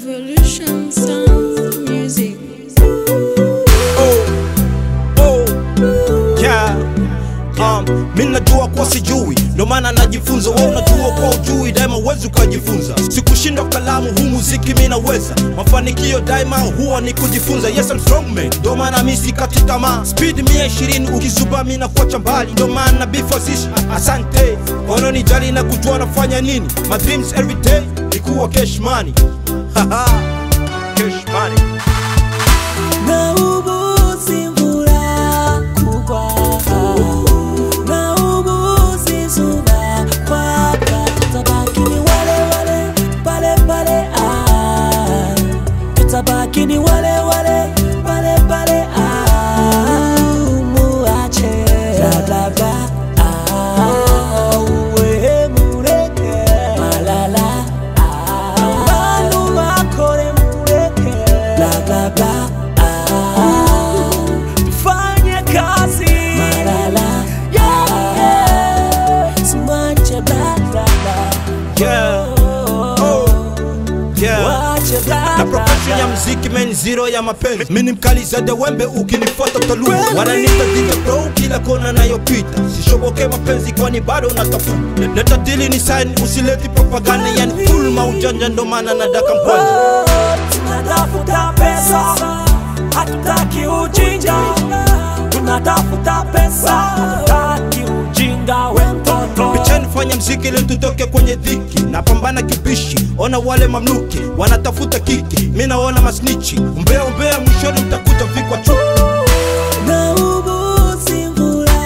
Revolution Sound Music. oh, oh, yeah. Um, mi najua kuwa sijui ndo maana najifunza we unajua kwa ujui daima uwezi ukajifunza sikushindwa kalamu huu muziki mi naweza mafanikio daima huwa ni kujifunza yes I'm strong man ndo maana mi sikati tamaa speed mia ishirini ukisuba mi nakuacha mbali ndo maana bifosish asante wanaonijali na kujua nafanya nini my dreams every day ni kuwa cash money Haha, cash money na ubuzi mvura kugwa na ubuzi izuba kwaka tutabaki ni wale wale pale pale ah. tutabaki ni wale wale pale pale ah. muache bla bla bla ah. uwe mureke malala ah. abantu bakore mureke bla bla bla ah. tufanye kazi malala yeah. simwache bla bla bla Yeah. Oh. Yeah. wache bla na bla profession ya bla mziki men zero ya mapenzi mini mkali zaidi ya wembe ukinifuata utaluka wananiita DJ bro kila kona nayopita sishoboke mapenzi kwani bado natafuta leta dili ni sign usileti propaganda yani full maujanja ndo maana nadaka mkwanja tunatafuta pesa hatutaki ujinga tunatafuta pesa hatutaki ujinga we mtoto pichani fanya mziki ili tutoke kwenye dhiki napambana kibishi ona wale mamluki wanatafuta kiki mi naona masnichi umbea umbea mwishoni mtakuta vikwa chuki na ubuzi mvula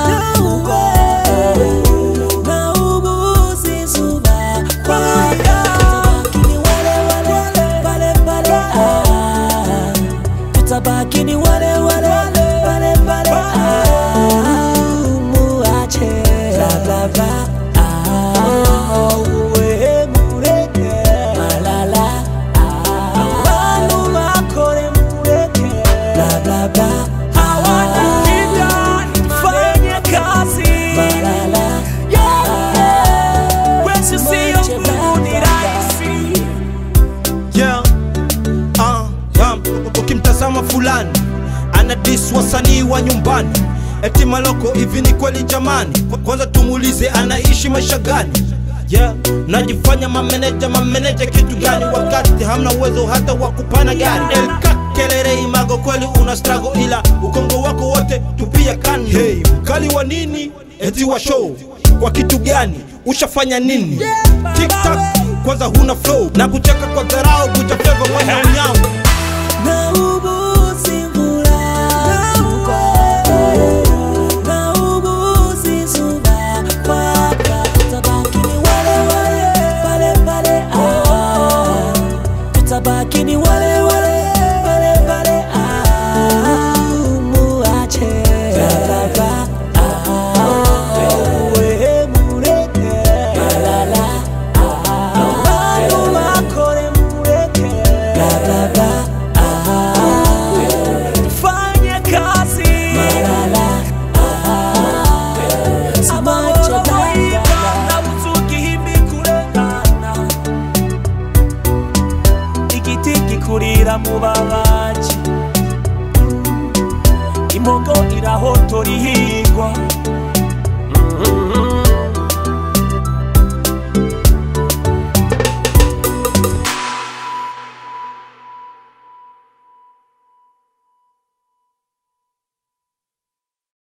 na ubuzi zuba kwaka tutabaki ni wale wale pale pale ah. tutabaki ni wale wale pale pale ah. muache bla bla bla ah. uwe mureke malala ah. abantu bakore mureke bla bla bla hawana shida fanye kazi malala yeah. wesi sio ni rahisi yeah. uh, um, ukimtazama fulani anadis wasanii wa nyumbani eti maloko hivi ni kweli jamani Kwa- kwanza tumuulize anaishi maisha gani yeah. najifanya mameneja mameneja kitu gani wakati hamna uwezo hata wa kupana gari elkakelere imago kweli una strago ila ukongo wako wote tupia kani hey, mkali wa nini eti wa show kwa kitu gani ushafanya nini tiktak kwanza huna flow na kucheka kwa dharau kujafeva mwana unyao na ubuzi mvula na ubuzi zuba kwaka tutabaki ni wale wale pale pale ah. tutabaki ni wale wale pale pale ah. muache bla bla bla ah. uwe mureke malala ah. abantu bakore mureke bla bla bla ah. fanye kazi malala ah. simwache bla bla bla nabutukihimbi kurengana igiti gikurira mu babaji imbogo irahotora ihigwa